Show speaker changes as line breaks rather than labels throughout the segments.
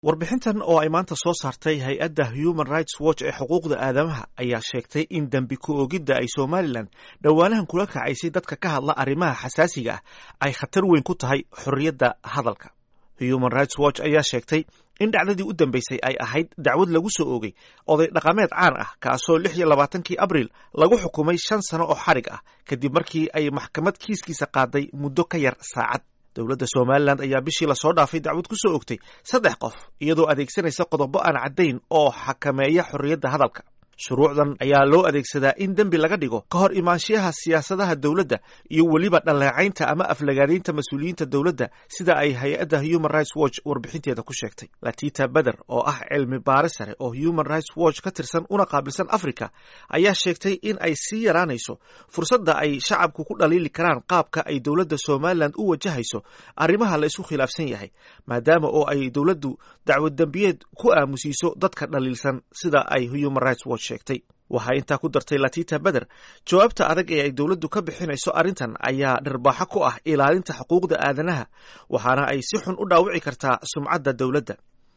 warbixintan oo ay maanta soo saartay hay-adda human rights watch ee xuquuqda aadamaha ayaa sheegtay in dembi ku-oogidda ay somalilan dhowaanahan kula kacaysay dadka ka hadla arrimaha xasaasiga ah ay khatar weyn ku tahay xorriyadda hadalka human rights watch ayaa sheegtay in dhacdadii u dambeysay ay ahayd dacwad lagu soo oogay oday dhaqameed caan ah kaasoo lix iyo labaatankii abriil lagu xukumay shan sano oo xadhig ah kadib markii ay maxkamad kiiskiisa qaaday muddo ka yar saacad dowladda somalilan ayaa bishii lasoo dhaafay dacwad ku soo ogtay saddex qof iyadoo adeegsanaysa qodobo aan caddayn oo xakameeya xorriyadda hadalka shuruucdan ayaa loo adeegsadaa in dembi laga dhigo ka hor imaanshiyaha siyaasadaha dowladda iyo weliba dhaleecaynta ama aflagaadaynta mas-uuliyiinta dowladda sida ay hay-adda human rights watch warbixinteeda ku sheegtay latita beder oo ah cilmi baare sare oo human rights watch ka tirsan una qaabilsan africa ayaa sheegtay in ay sii yaraanayso fursadda ay shacabku ku dhaliili karaan qaabka ay dowladda somalilan u wajahayso arrimaha la isku khilaafsan yahay maadaama oo ay dowladdu dacwad dembiyeed ku aamusiiso dadka dhaliilsan sida ay human rights watch waxaa intaa ku dartay latita beder jawaabta adag ee ay dowladdu ka bixinayso arrintan ayaa dharbaaxo ku ah ilaalinta xuquuqda aadanaha waxaana ay si xun u dhaawici kartaa sumcadda dowladda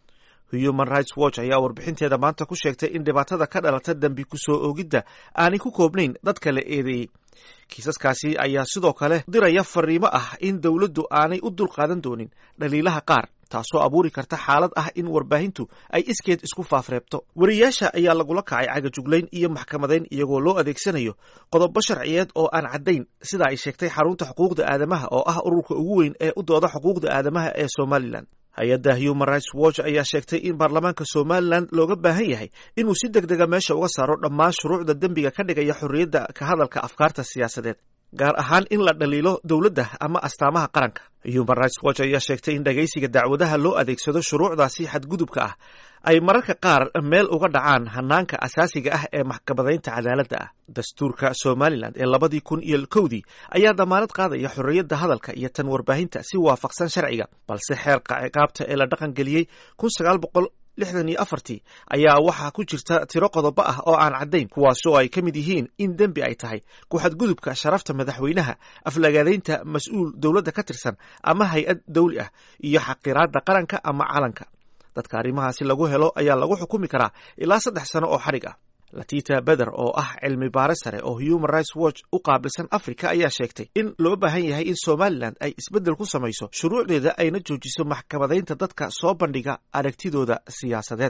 human rights watch ayaa warbixinteeda maanta ku sheegtay in dhibaatada ka dhalata dembi ku soo oogidda aanay ku koobnayn dadka la eedeeyey kiisaskaasi ayaa sidoo kale diraya fariimo ah in dowladdu aanay u dulqaadan doonin dhaliilaha qaar taasoo abuuri karta xaalad ah in warbaahintu ay iskeed isku faafreebto wariyaasha ayaa lagula kacay cagajuglayn iyo maxkamadayn iyagoo loo adeegsanayo qodobo sharciyeed oo aan caddayn sida ay sheegtay xarunta xuquuqda aadamaha oo ah ururka ugu weyn ee u dooda xuquuqda aadamaha ee somalilan hay-adda human rights watch ayaa sheegtay in baarlamaanka somalilan looga baahan yahay inuu si deg dega meesha uga saaro dhammaan shuruucda dembiga ka dhigaya xorriyadda ka hadalka afkaarta siyaasadeed gaar ahaan in la dhaliilo dowladda ama astaamaha qaranka human rights watch ayaa sheegtay in dhagaysiga dacwadaha loo adeegsado shuruucdaasi xadgudubka ah ay mararka qaar meel uga dhacaan hanaanka asaasiga ah ee maxkamadaynta cadaaladda ah dastuurka somalilan ee labadii kun iyo kowdii ayaa damaanad qaadaya xorriyadda hadalka iyo tan warbaahinta si waafaqsan sharciga balse xeerka ciqaabta ee la dhaqan geliyey kun sagaal boqol lixdan iyo afartii ayaa waxaa ku jirta tiro qodobo ah oo aan caddayn kuwaasoo ay ka mid yihiin in dembi ay tahay ku-xadgudubka sharafta madaxweynaha aflagaadaynta mas-uul dowladda ka tirsan ama hay-ad dawli ah iyo xaqiraadda qaranka ama calanka dadka arrimahaasi lagu helo ayaa lagu xukumi karaa ilaa saddex sano oo xadhig ah latita beder oo ah cilmi baare sare oo human rights watch u qaabilsan africa ayaa sheegtay in loo baahan yahay in somalilan ay isbeddel ku samayso shuruucdeeda ayna joojiso maxkamadaynta dadka soo bandhiga aragtidooda siyaasadeed